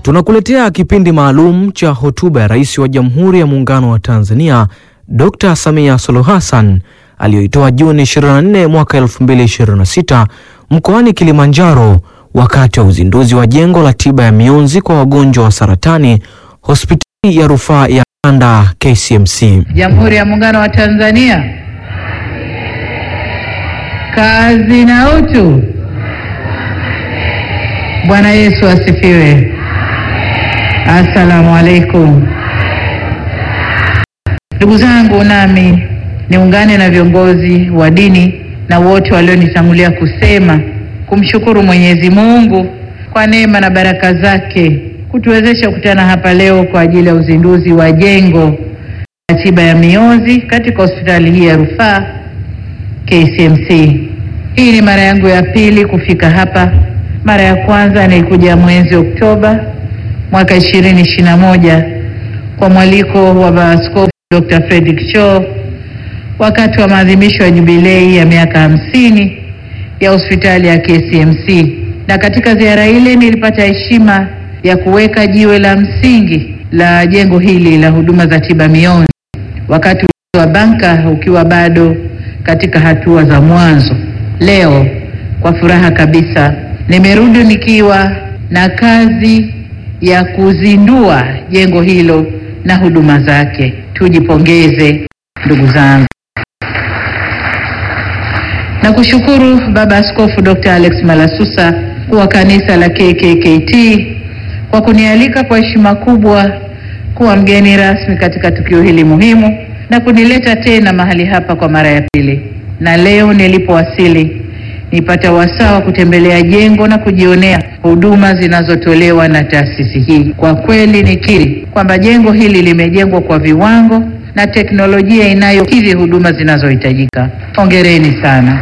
Tunakuletea kipindi maalum cha hotuba ya Rais wa Jamhuri ya Muungano wa Tanzania Dr. Samia Suluhu Hassan aliyoitoa Juni 24 mwaka 2026 mkoani Kilimanjaro wakati wa uzinduzi wa jengo la tiba ya mionzi kwa wagonjwa wa saratani hospitali ya rufaa ya Kanda KCMC. Jamhuri ya Muungano wa Tanzania. Kazi na utu. Bwana Yesu asifiwe. Assalamu alaikum. Ndugu zangu, nami niungane na viongozi wa dini na wote walionitangulia kusema kumshukuru Mwenyezi Mungu kwa neema na baraka zake kutuwezesha kukutana hapa leo kwa ajili ya uzinduzi wa jengo la tiba ya mionzi katika hospitali hii ya rufaa KCMC. Hii ni mara yangu ya pili kufika hapa. Mara ya kwanza nilikuja mwezi Oktoba mwaka 2021 kwa mwaliko wa Baba Askofu Dr. Fredrick Cho wakati wa maadhimisho ya jubilei ya miaka hamsini ya hospitali ya KCMC, na katika ziara ile nilipata heshima ya kuweka jiwe la msingi la jengo hili la huduma za tiba mionzi, wakati wa banka ukiwa bado katika hatua za mwanzo. Leo kwa furaha kabisa nimerudi nikiwa na kazi ya kuzindua jengo hilo na huduma zake. Tujipongeze ndugu zangu. Na kushukuru Baba Askofu Dr. Alex Malasusa wa kanisa la KKKT kwa kunialika kwa heshima kubwa kuwa mgeni rasmi katika tukio hili muhimu na kunileta tena mahali hapa kwa mara ya pili. Na leo nilipowasili nipata wasaa wa kutembelea jengo na kujionea huduma zinazotolewa na taasisi hii. Kwa kweli nikiri kwamba jengo hili limejengwa kwa viwango na teknolojia inayokidhi huduma zinazohitajika. Hongereni sana.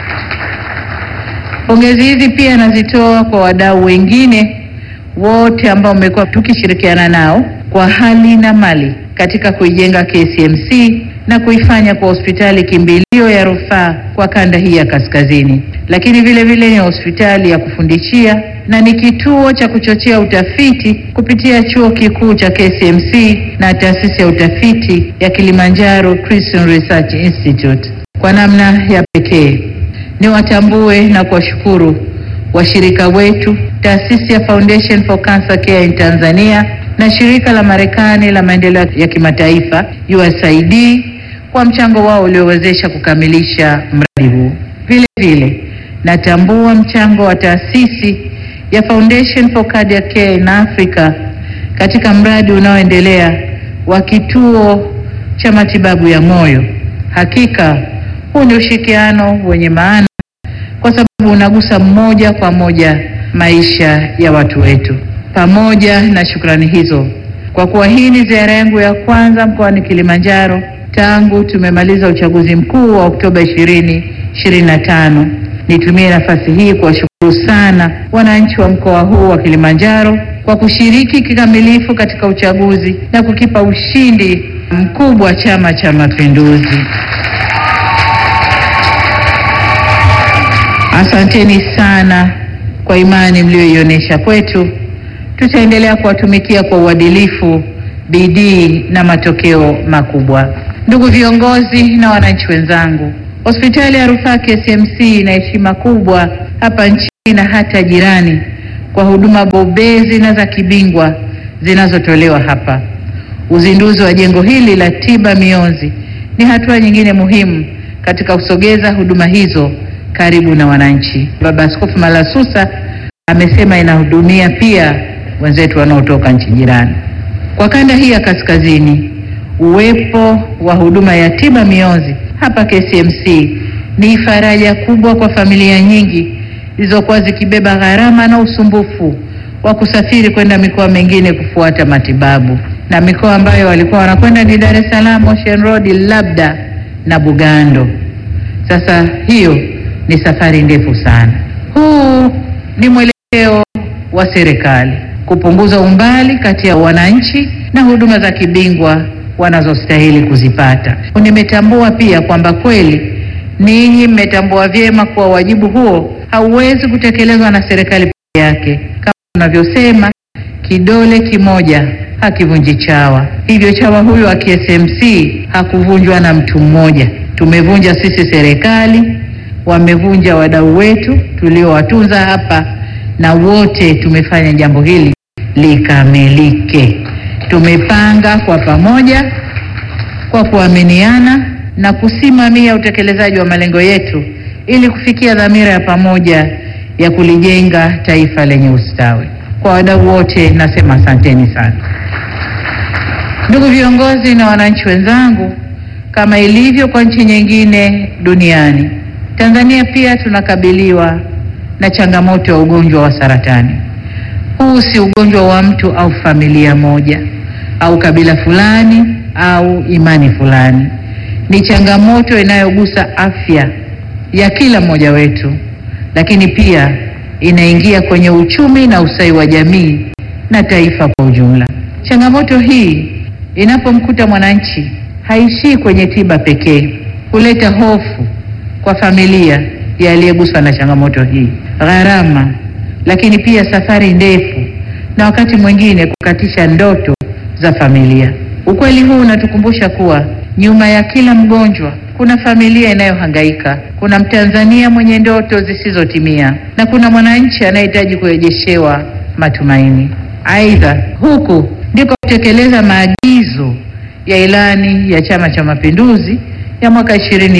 Pongezi hizi pia nazitoa kwa wadau wengine wote ambao mmekuwa tukishirikiana nao kwa hali na mali katika kuijenga KCMC na kuifanya kwa hospitali kimbilio ya rufaa kwa kanda hii ya kaskazini, lakini vile vile ni hospitali ya kufundishia na ni kituo cha kuchochea utafiti kupitia chuo kikuu cha KCMC na taasisi ya utafiti ya Kilimanjaro Christian Research Institute. Kwa namna ya pekee niwatambue na kuwashukuru washirika wetu, taasisi ya Foundation for Cancer Care in Tanzania na shirika la Marekani la maendeleo ya kimataifa USAID kwa mchango wao uliowezesha kukamilisha mradi huu. Vile vile natambua mchango wa taasisi ya Foundation for Cardiac Care in Africa katika mradi unaoendelea wa kituo cha matibabu ya moyo. Hakika huu ni ushirikiano wenye maana kwa sababu unagusa moja kwa moja maisha ya watu wetu. Pamoja na shukrani hizo, kwa kuwa hii ni ziara yangu ya kwanza mkoani Kilimanjaro tangu tumemaliza uchaguzi mkuu wa Oktoba 2025, nitumie nafasi hii kuwashukuru sana wananchi wa mkoa huu wa Kilimanjaro kwa kushiriki kikamilifu katika uchaguzi na kukipa ushindi mkubwa Chama cha Mapinduzi. Asanteni sana kwa imani mlioionyesha kwetu. Tutaendelea kuwatumikia kwa uadilifu, bidii na matokeo makubwa. Ndugu viongozi na wananchi wenzangu, hospitali ya rufaa KCMC ina heshima kubwa hapa nchini na hata jirani kwa huduma bobezi na za kibingwa zinazotolewa hapa. Uzinduzi wa jengo hili la tiba mionzi ni hatua nyingine muhimu katika kusogeza huduma hizo karibu na wananchi. Baba Askofu Malasusa amesema inahudumia pia wenzetu wanaotoka nchi jirani. Kwa kanda hii ya kaskazini, uwepo wa huduma ya tiba mionzi hapa KCMC ni faraja kubwa kwa familia nyingi zilizokuwa zikibeba gharama na usumbufu wa kusafiri kwenda mikoa mingine kufuata matibabu, na mikoa ambayo walikuwa wanakwenda ni Dar es Salaam, Ocean Road, labda na Bugando. Sasa hiyo ni safari ndefu sana. Huu ni mwelekeo wa serikali kupunguza umbali kati ya wananchi na huduma za kibingwa wanazostahili kuzipata. Nimetambua pia kwamba kweli ninyi mmetambua vyema kuwa wajibu huo hauwezi kutekelezwa na serikali peke yake. Kama tunavyosema, kidole kimoja hakivunji chawa. Hivyo chawa huyu wa KSMC hakuvunjwa na mtu mmoja, tumevunja sisi serikali, wamevunja wadau wetu tuliowatunza hapa, na wote tumefanya jambo hili likamilike. Tumepanga kwa pamoja, kwa kuaminiana na kusimamia utekelezaji wa malengo yetu ili kufikia dhamira ya pamoja ya kulijenga taifa lenye ustawi. Kwa wadau wote nasema asanteni sana. Ndugu viongozi na wananchi wenzangu, kama ilivyo kwa nchi nyingine duniani, Tanzania pia tunakabiliwa na changamoto ya ugonjwa wa saratani. Huu si ugonjwa wa mtu au familia moja au kabila fulani au imani fulani. Ni changamoto inayogusa afya ya kila mmoja wetu, lakini pia inaingia kwenye uchumi na ustawi wa jamii na taifa kwa ujumla. Changamoto hii inapomkuta mwananchi haishii kwenye tiba pekee, huleta hofu kwa familia ya aliyeguswa na changamoto hii, gharama, lakini pia safari ndefu na wakati mwingine kukatisha ndoto za familia. Ukweli huu unatukumbusha kuwa nyuma ya kila mgonjwa kuna familia inayohangaika, kuna Mtanzania mwenye ndoto zisizotimia na kuna mwananchi anayehitaji kurejeshewa matumaini. Aidha, huku ndiko kutekeleza maagizo ya ilani ya Chama cha Mapinduzi ya mwaka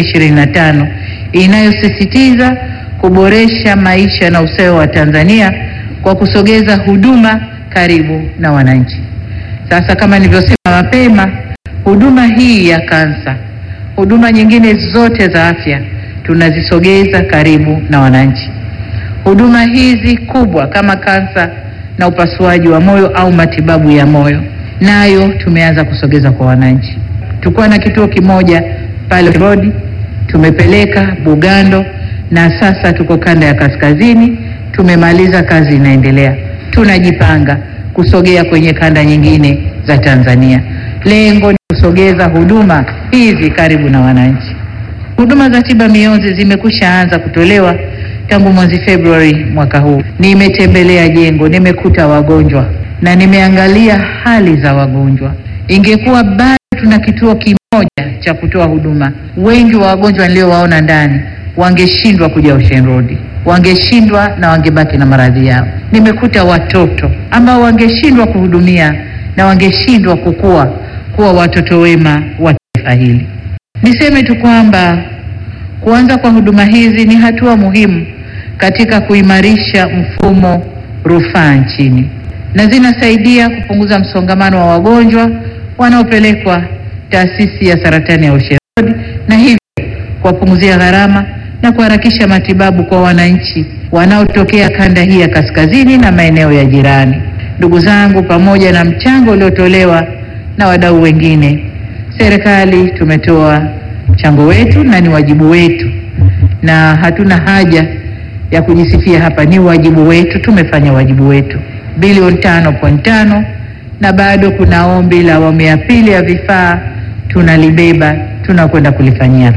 2025 inayosisitiza kuboresha maisha na ustawi wa Tanzania kwa kusogeza huduma karibu na wananchi. Sasa kama nilivyosema mapema, huduma hii ya kansa, huduma nyingine zote za afya tunazisogeza karibu na wananchi. Huduma hizi kubwa kama kansa na upasuaji wa moyo au matibabu ya moyo, nayo tumeanza kusogeza kwa wananchi. Tulikuwa na kituo kimoja pale Rodi, tumepeleka Bugando na sasa tuko kanda ya kaskazini, tumemaliza, kazi inaendelea. Tunajipanga kusogea kwenye kanda nyingine za Tanzania. Lengo ni kusogeza huduma hizi karibu na wananchi. Huduma za tiba mionzi zimekwisha anza kutolewa tangu mwezi Februari mwaka huu. Nimetembelea jengo, nimekuta wagonjwa na nimeangalia hali za wagonjwa. Ingekuwa bado tuna kituo kimoja cha kutoa huduma, wengi wa wagonjwa niliowaona ndani wangeshindwa kuja Ocean Road, wangeshindwa na wangebaki na maradhi yao. Nimekuta watoto ambao wangeshindwa kuhudumia na wangeshindwa kukua kuwa watoto wema wa taifa hili. Niseme tu kwamba kuanza kwa huduma hizi ni hatua muhimu katika kuimarisha mfumo rufaa nchini na zinasaidia kupunguza msongamano wa wagonjwa wanaopelekwa taasisi ya saratani ya Ocean Road na hivyo kuwapunguzia gharama na kuharakisha matibabu kwa wananchi wanaotokea kanda hii ya kaskazini na maeneo ya jirani. Ndugu zangu, pamoja na mchango uliotolewa na wadau wengine, serikali tumetoa mchango wetu na ni wajibu wetu, na hatuna haja ya kujisifia hapa, ni wajibu wetu, tumefanya wajibu wetu. Bilioni tano point tano na bado kuna ombi la awamu ya pili ya vifaa, tunalibeba, tunakwenda kulifanyia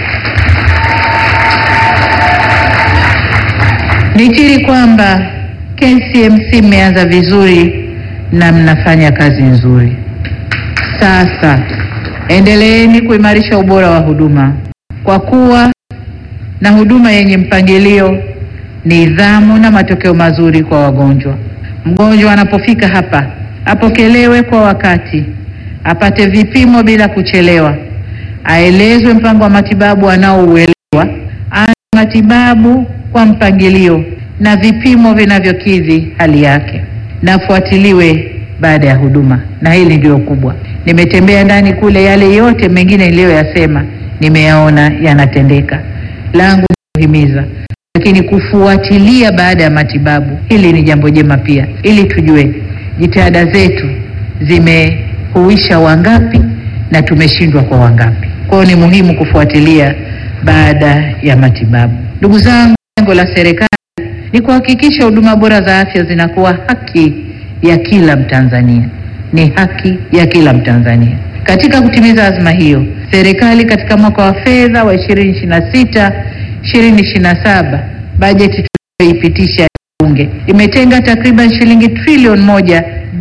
Nikiri kwamba KCMC mmeanza vizuri na mnafanya kazi nzuri. Sasa endeleeni kuimarisha ubora wa huduma kwa kuwa na huduma yenye mpangilio, nidhamu na matokeo mazuri kwa wagonjwa. Mgonjwa anapofika hapa apokelewe kwa wakati, apate vipimo bila kuchelewa, aelezwe mpango wa matibabu anaouelewa, aanze matibabu kwa mpangilio na vipimo vinavyokidhi hali yake, na afuatiliwe baada ya huduma. Na hili ndio kubwa. Nimetembea ndani kule, yale yote mengine niliyoyasema nimeyaona yanatendeka. Langu ni kuhimiza, lakini kufuatilia baada ya matibabu, hili ni jambo jema pia, ili tujue jitihada zetu zimehuisha wangapi na tumeshindwa kwa wangapi. Kwa hiyo ni muhimu kufuatilia baada ya matibabu. Ndugu zangu, lengo la serikali ni kuhakikisha huduma bora za afya zinakuwa haki ya kila Mtanzania, ni haki ya kila Mtanzania. Katika kutimiza azma hiyo, serikali katika mwaka wa fedha wa 2026 2027 bajeti tuliyoipitisha Bunge imetenga takriban shilingi trilioni moja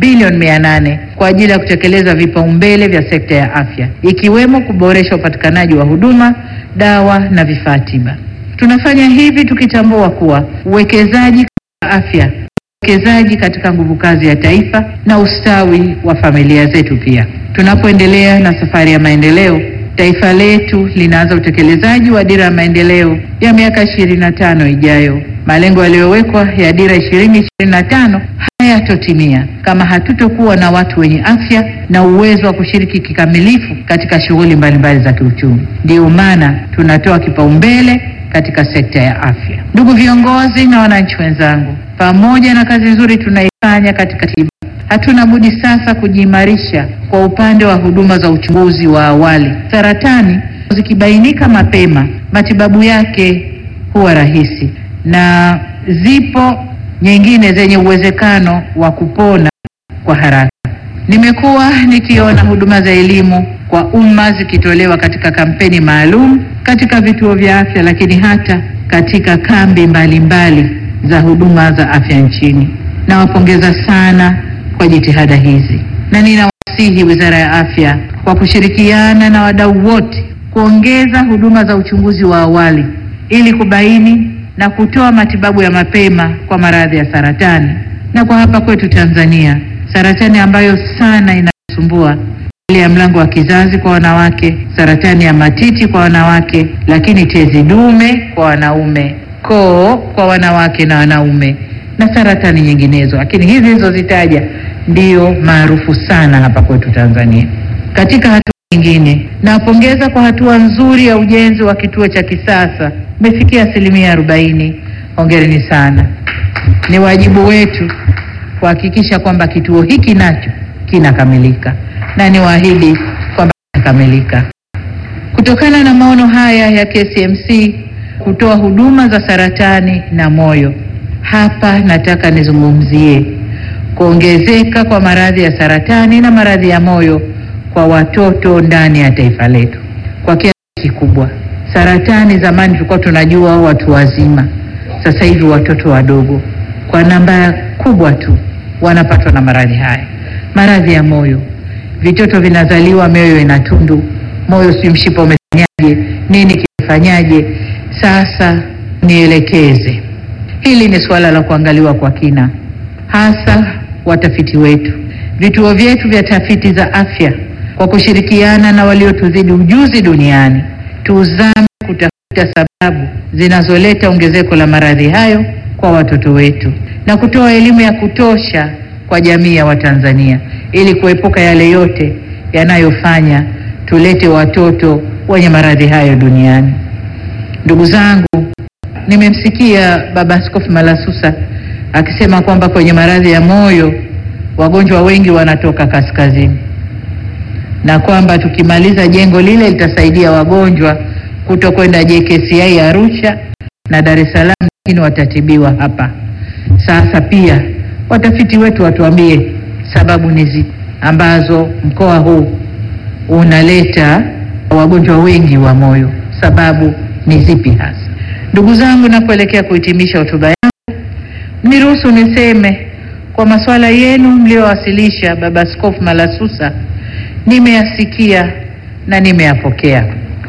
bilioni mia nane kwa ajili ya kutekeleza vipaumbele vya sekta ya afya ikiwemo kuboresha upatikanaji wa huduma, dawa na vifaa tiba. Tunafanya hivi tukitambua kuwa uwekezaji katika afya, uwekezaji katika nguvu kazi ya taifa na ustawi wa familia zetu. Pia tunapoendelea na safari ya maendeleo, taifa letu linaanza utekelezaji wa dira ya maendeleo ya miaka ishirini na tano ijayo. Malengo yaliyowekwa ya dira ishirini ishirini na tano hayatotimia kama hatutokuwa na watu wenye afya na uwezo wa kushiriki kikamilifu katika shughuli mbalimbali za kiuchumi. Ndiyo maana tunatoa kipaumbele katika sekta ya afya. Ndugu viongozi na wananchi wenzangu, pamoja na kazi nzuri tunaifanya katika tiba, hatuna budi sasa kujiimarisha kwa upande wa huduma za uchunguzi wa awali. Saratani zikibainika mapema, matibabu yake huwa rahisi na zipo nyingine zenye uwezekano wa kupona kwa haraka. Nimekuwa nikiona huduma za elimu kwa umma zikitolewa katika kampeni maalum katika vituo vya afya, lakini hata katika kambi mbalimbali mbali za huduma za afya nchini. Nawapongeza sana kwa jitihada hizi na ninawasihi Wizara ya Afya kwa kushirikiana na wadau wote kuongeza huduma za uchunguzi wa awali ili kubaini na kutoa matibabu ya mapema kwa maradhi ya saratani. Na kwa hapa kwetu Tanzania, saratani ambayo sana inasumbua ile ya mlango wa kizazi kwa wanawake, saratani ya matiti kwa wanawake, lakini tezi dume kwa wanaume, koo kwa wanawake na wanaume, na saratani nyinginezo, lakini hizi nilizozitaja ndio maarufu sana hapa kwetu Tanzania. Katika hatua nyingine, nawapongeza kwa hatua nzuri ya ujenzi wa kituo cha kisasa umefikia asilimia arobaini. Hongereni sana. Ni wajibu wetu kuhakikisha kwamba kituo hiki nacho kinakamilika, na niwaahidi kwamba kinakamilika. Kutokana na maono haya ya KCMC kutoa huduma za saratani na moyo, hapa nataka nizungumzie kuongezeka kwa maradhi ya saratani na maradhi ya moyo kwa watoto ndani ya taifa letu kwa kiasi kikubwa. Saratani zamani tulikuwa tunajua watu wazima, sasa hivi watoto wadogo kwa namba kubwa tu wanapatwa na maradhi haya. Maradhi ya moyo, vitoto vinazaliwa mioyo ina tundu, moyo si mshipa umefanyaje, nini kimefanyaje? Sasa nielekeze, hili ni suala la kuangaliwa kwa kina, hasa watafiti wetu, vituo vyetu vya tafiti za afya kwa kushirikiana na waliotuzidi ujuzi duniani tuzame kutafuta sababu zinazoleta ongezeko la maradhi hayo kwa watoto wetu na kutoa elimu ya kutosha kwa jamii ya Watanzania ili kuepuka yale yote yanayofanya tulete watoto wenye maradhi hayo duniani. Ndugu zangu, nimemsikia Baba Askofu Malasusa akisema kwamba kwenye maradhi ya moyo wagonjwa wengi wanatoka kaskazini na kwamba tukimaliza jengo lile litasaidia wagonjwa kuto kwenda JKCI Arusha na Dar es Salaam, lakini watatibiwa hapa. Sasa pia watafiti wetu watuambie sababu ni zipi ambazo mkoa huu unaleta wagonjwa wengi wa moyo, sababu ni zipi hasa? Ndugu zangu, napoelekea kuhitimisha hotuba yangu, niruhusu niseme kwa masuala yenu mliowasilisha, Baba Askofu Malasusa, nimeyasikia na nimeyapokea.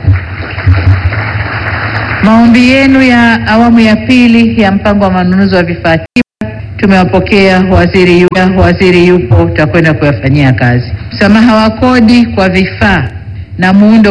Maombi yenu ya awamu ya pili ya mpango wa manunuzi wa vifaa tiba tumewapokea. Waziri yupo, waziri yupo, tutakwenda kuyafanyia kazi. Msamaha wa kodi kwa vifaa na muundo